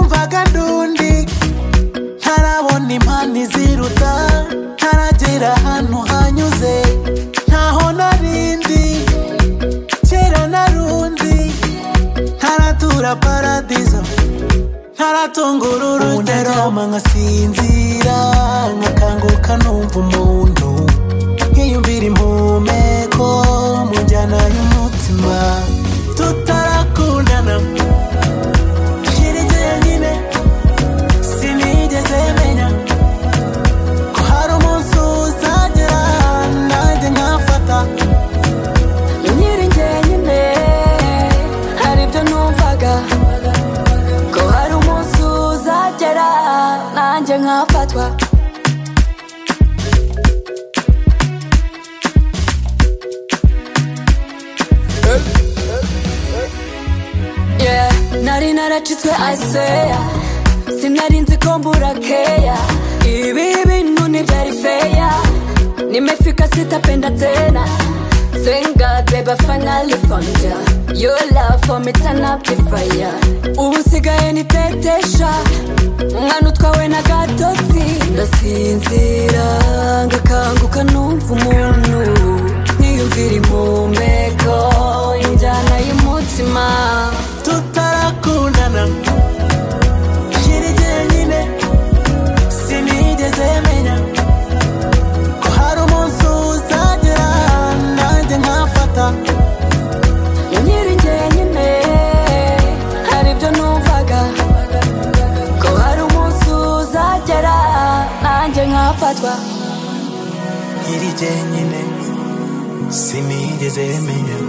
n'agadundi ntarabona impano iziruta ntaragera ahantu hanyuze ntaho narindi kera narundi ntaratura paradizo ntaratunga uru rugero ndarama nkasinzira nkakanguka numva umuntu nkiyumvira impumeko mu njyana y'umutima tutarakundana shirigiye nyine sinigeze menya ko hari umunsi uzagera nanjye nkafata nkiri njyenyine hari ibyo numvaga ko hari umunsi uzagera nanjye nkafatwa Yeah, nari naracitswe aseya sinari nzi ko mbura keya ibi bintu ntibyari feya nimefika sitapenda tena Thank God, baby, I finally found ya Your love for me turn up the fire Ubu nsigaye nitetesha Umwana utwawe n'agatotsi Ndasinzira ngakanguka numva umuntu Niyumvira impumeko Injyana y'umutima tutarakundana shirigiye nyine sinigeze menya ko hari umunsi uzagera nanjye nkafata nkiri njyenyine hari ibyo numvaga ko hari umunsi uzagera nanjye nkafatwa nkiri jyenyine sinigeze menya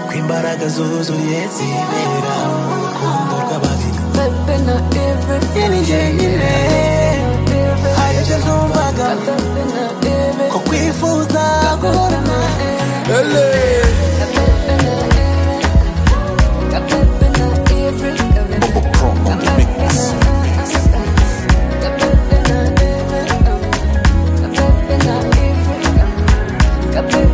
ko imbaraga zuzuye zibera mu rukundo rw'ababiri bebe na ive nkiri jyenyine hari ibyo numvaga bebe na ive ko kwifuza bebe guhorana na ive Ele. bebe na ive bebe na ive bebe na ive bebe na ive